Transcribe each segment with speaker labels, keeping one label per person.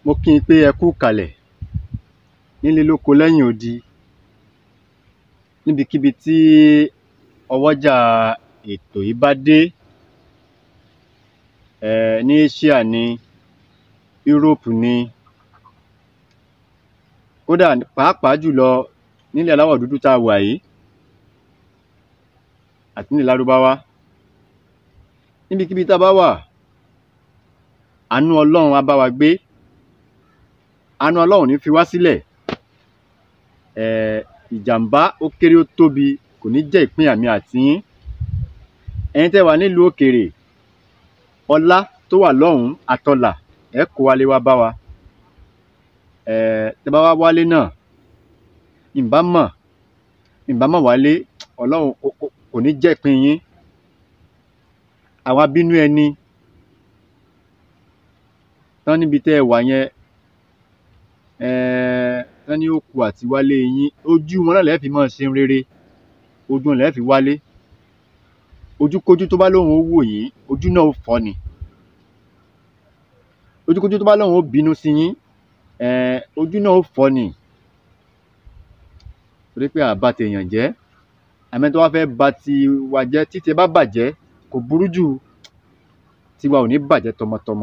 Speaker 1: mo kí i pé ẹ kú ìkàlẹ̀ nílé lóko lẹ́yìn odi níbikíbi tí ọwọ́jà ètò yìí bá dé um ní Asia ni Europe ni kódà pàápàá jùlọ nílẹ̀ aláwọ̀ dúdú tá a wà yìí àti nílẹ̀ lárúbáwá níbikíbi tá a bá wà àánú Ọlọ́run á bá wa gbé àánú Ọlọ́run ò ní fi wá sílẹ̀ um ìjàmbá ó kéré ó tóbi kò ní jẹ́ ìpín èmi àti yín ẹ̀yin tẹ́ ẹ wà nílùú òkèèrè ọlá tó wà lọ́hùn-ún àtọlà ẹ kó wálé wá bá wa um tẹ́ bá wá wálé náà ǹbá mọ̀ ǹbá mọ̀ wálé Ọlọ́run kò ní jẹ́ ìpín yín àwọn abínú ẹni tán níbi tẹ́ ẹ wà yẹn um tán ní ó kù àti wálé yín ojú wọn náà lẹ fi máa ṣe rere ojú wọn lẹ fi wálé ojúkójú tó bá lóun ó wò yín ojú náà ó fọ́ ni ojúkójú tó bá lóun ó bínú sí yín um ojú náà ó fọ́ ni torí pé à ba tèèyàn jẹ́ àmọ́ ẹni tó bá fẹ́ ba tiwa jẹ́ tí tiẹ̀ bá bàjẹ́ kò burú jù tiwa ò ní bàjẹ́ tọmọtọmọ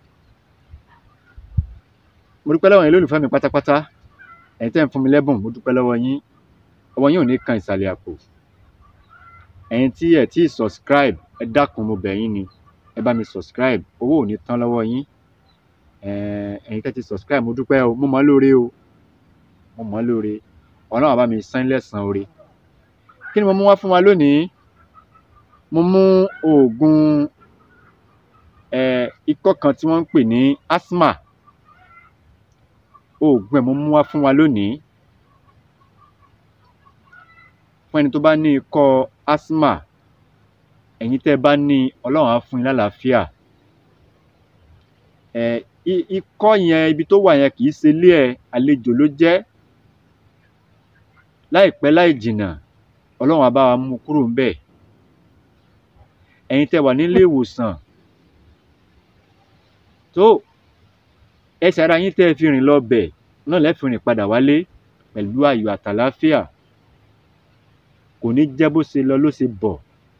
Speaker 1: mo dúpẹ́ lọ́wọ́ ẹ̀yin olólùfẹ́ mi pátápátá ẹ̀yin tẹ́ ń fún mi lẹ́bùn mo dúpẹ́ lọ́wọ́ yín ọwọ́ yín ò ní kan ìsàlẹ̀ àpò ẹ̀yin tí ẹ̀ tíì subscribe ẹ dákun mo bẹ̀ yín ni ẹ bá mi subscribe owó ò ní tán lọ́wọ́ yín um ẹ̀yin tẹ́ ti subscribe mo dúpẹ́ o mo mọ̀ ọ́ lóore o mo mọ̀ ọ́ lóore Ọlọ́run á bá mi san yín lẹ́san oore kí ni mo mú wá fún wa lónìí mo mú oògùn um ikọ́ kan tí wọ́n ń pè ní asthma oògùn ẹ̀ mo mú wá fún wa lónìí fún ẹni tó bá ní ikọ́ asthma ẹ̀yin tẹ́ ẹ bá ní Ọlọ́run á fún yín lálàáfíà um ikọ́ yẹn ibi tó wà yẹn kì í ṣe ilé ẹ àlejò ló jẹ́ láìpẹ́ láì jìnnà Ọlọ́run á bá wa mú kúrò ńbẹ̀ ẹ̀yin tẹ́ wà nílé ìwòsàn tó ẹsẹ̀ ara yín tẹ́ ẹ fi rìn lọ bẹ̀ náà lẹ́ fi rìn padà wálé pẹ̀lú ayọ̀ àtàlàáfíà kò ní jẹ́ bó ṣe lọ ló ṣe bọ̀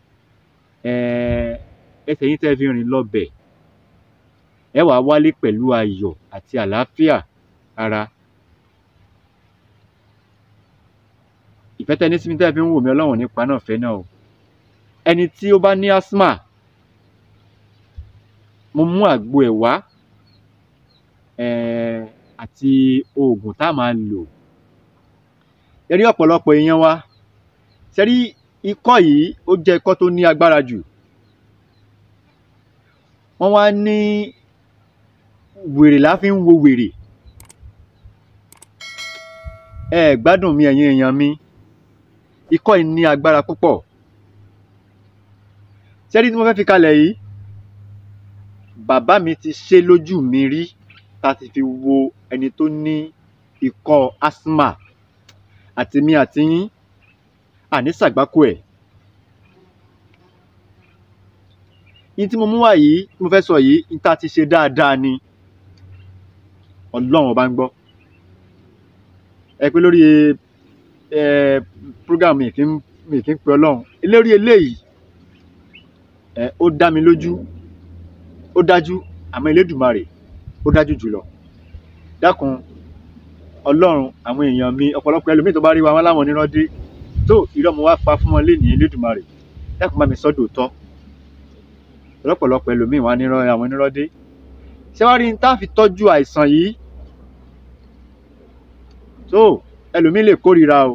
Speaker 1: um ẹsẹ̀ yín tẹ́ ẹ fi rìn lọ bẹ̀ ẹ wàá wálé pẹ̀lú ayọ̀ àti àlàáfíà ara ìfẹ́ tẹ́ ẹ ní sí mi tẹ́ ẹ fi ń wò mí Ọlọ́run ò ní pa náà fẹ́ náà o ẹni tí ó bá ní asthma mo mú àgbo ẹ̀ wá um àti oògùn tá a máa lò ẹ rí ọ̀pọ̀lọpọ̀ èèyàn wa ṣe rí ikọ́ yìí ó jẹ́ ikọ́ tó ní agbára jù wọ́n wá ní wèrè la fi ń wo wèrè ẹ ẹ̀ gbádùn mi ẹ̀yin èèyàn mi ikọ́ yìí ní agbára púpọ̀ ṣe rí tí mo fẹ́ fi kalẹ̀ yìí bàbá mi ti ṣe lójú mi rí tá a ti fi wo ẹni tó ní ikọ́ asthma àti mi àti yín àní ṣàgbákò ẹ̀ yín tí mo mú wá yìí tí mo fẹ́ sọ yìí yín tá a ti ṣe dáadáa ni Ọlọ́run ọba ń gbọ́ ẹ pé lórí um program mi kì í mi kì í pe Ọlọ́run lórí eléyìí ẹ ó dá mi lójú ó dájú àmọ́ Elédùmarè ó dájú jùlọ dákun Ọlọ́run àwọn èèyàn mi ọ̀pọ̀lọpọ̀ ẹlòmíì tó bá rí wa wọn láwọn onírọ́ dé tó irọ́ mo wá pa fún wọn lénìí Elédùmarè dákun bá mi sọ́dọ̀ tọ́ ọ̀pọ̀lọpọ̀ ẹlòmíì wá nírọ́ àwọn onírọ́ dé ṣé wàá rí ní tá a fi tọ́jú àìsàn yìí tó ẹlòmíì lè kórìíra o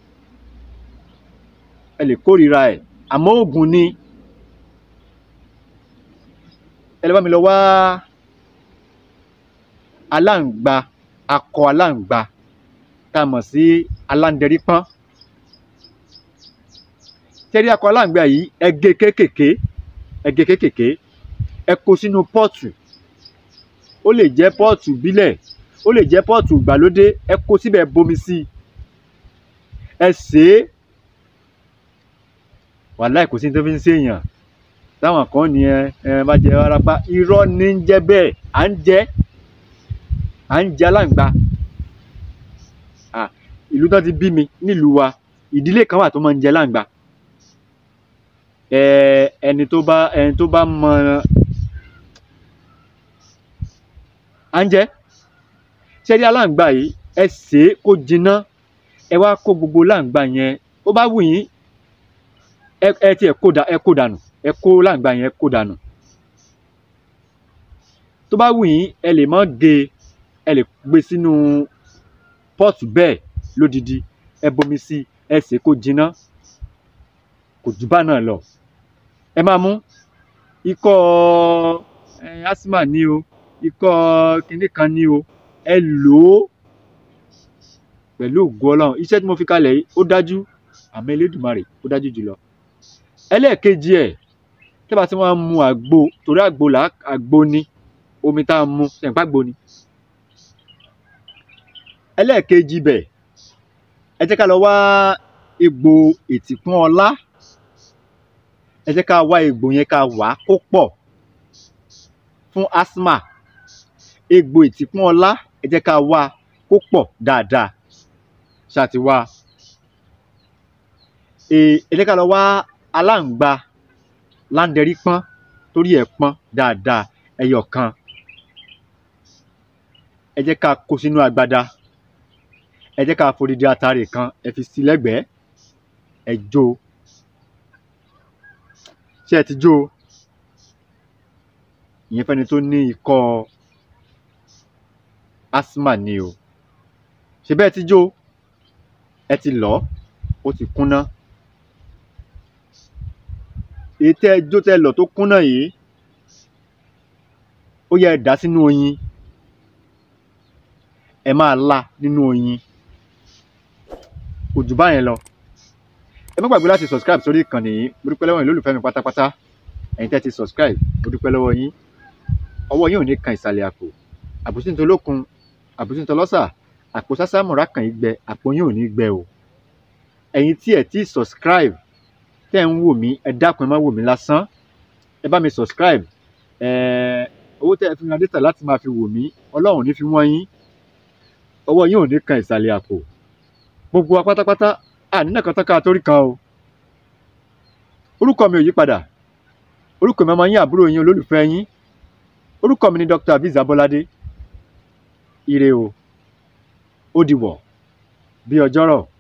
Speaker 1: ẹ lè kórìíra ẹ̀ àmọ́ oògùn ni ẹ lè bá mi lọ wá aláǹgbá akọ aláǹgbá tá a mọ̀ sí aláǹdẹ̀rípọ́n tẹ́rí akọ aláǹgbá yìí ẹ gé kéékèèké ẹ gé kéékèèké ẹ kó sínú pọ́ọ̀tù ó lè jẹ́ pọ́ọ̀tù bílẹ̀ ó lè jẹ́ pọ́ọ̀tù ìgbàlódé ẹ kó síbẹ̀ bomi sí i ẹ sè é wàláì kò sí ní tó fi ń ṣèèyàn táwọn kan ní ẹ ẹ má jẹ wárápá irọ́ ní ń jẹ́ bẹ́ẹ̀ à ń jẹ́ à ń jẹ aláǹgbá à ìlú tán ti bí mi nílùú wa ìdílé kan wà tó máa ń jẹ aláǹgbá ẹ ẹni tó bá ẹni tó bá mọ à ń jẹ ṣé rí aláǹgbá yìí ẹ sè é kó jiná ẹ wá kó gbogbo láǹgbá yẹn ó bá wù yín ẹ ẹ tiẹ̀ kó da ẹ kó dànù ẹ kó láǹgbá yẹn kó dànù tó bá wù yín ẹ lè mọ́ gé e ẹ lè gbé sínú pọ́ọ̀tù bẹ́ẹ̀ lódidi ẹ bomi sí ẹ sè é kó jiná kò jù bá náà lọ ẹ máa mú ikọ́ ẹ asthma ní o ikọ́ kinní kan ní o ẹ lò ó pẹ̀lú ògo ọlọ́run iṣẹ́ tí mo fi kalẹ̀ yìí ó dájú àmọ́ elédùnmarè ó dájú jùlọ ẹlẹ́ẹ̀kejì ẹ̀ tẹ́ bá tí wọ́n á mu àgbo torí àgbo là àgbo ni omi tá a mu ṣẹ̀ǹpá àgbo ni ẹlẹ́ẹ̀kejì bẹ̀ ẹ jẹ́ ká lọ wá egbò ètìkún ọlá ẹ jẹ́ ká wá egbò yẹn ká wà á kó pọ̀ fún asthma egbò ètìkún ọlá ẹ jẹ́ ká wá a kó pọ̀ dáadáa ṣáà ti wá ẹ ẹ jẹ́ ká lọ wá aláǹgbá láńdẹrí pọ́n torí ẹ̀ pọ́n dáadáa ẹyọ kan ẹ jẹ́ ká kó sínú agbada ẹ jẹ́ ká fòdìdí atare kan ẹ fi sí lẹ́gbẹ̀ẹ́ ẹ jó o ṣé ẹ ti jó o ìyẹn fẹ́ni tó ní ikọ́ asthma ni o ṣe bẹ́ẹ̀ ti jó ẹ ti lọ̀ ọ́ ó ti kúnná èyí tẹ́ ẹ jó tẹ́ ẹ lọ̀ tó kúnná yìí ó yẹ ẹ dà á sínú oyin ẹ máa la nínú oyin kò jù báyẹn lọ ẹ má gbàgbé láti subscribe sórí ìkànnì yìí mo dúpẹ́ lọ́wọ́ yín lólùfẹ́ mi pátápátá ẹ̀yin tẹ́ ti subscribe mo dúpẹ́ lọ́wọ́ yín ọwọ́ yín ò ní kan ìsàlẹ̀ àpò àbùsí nítorí olókun àbùsí nítorí ọlọ́sà àpò sásá mọ̀ra kàn yín gbẹ àpò yín ò ní gbẹ o ẹ̀yin tí ẹ̀ ti subscribe tẹ́ ń wò mí ẹ dákun ẹ má wò mí lásán ẹ bá mi subscribe ẹ̀ẹ́ owó tẹ́ ẹ fi ra data láti máa fi wò mí ọlọ́run ò ní fi wọ́n yín ọwọ́ yín ò ní kan ìsàlẹ̀ àpò gbogbo wa pátápátá ànínà kan tán ká torí kan o orúkọ mi ò yí padà orúkọ mi ọmọ yín àbúrò yín olólùfẹ́ yín orúkọ mi ni Dr. Abiz Abolade ire o ó di wọ̀ bí ọjọ́rọ̀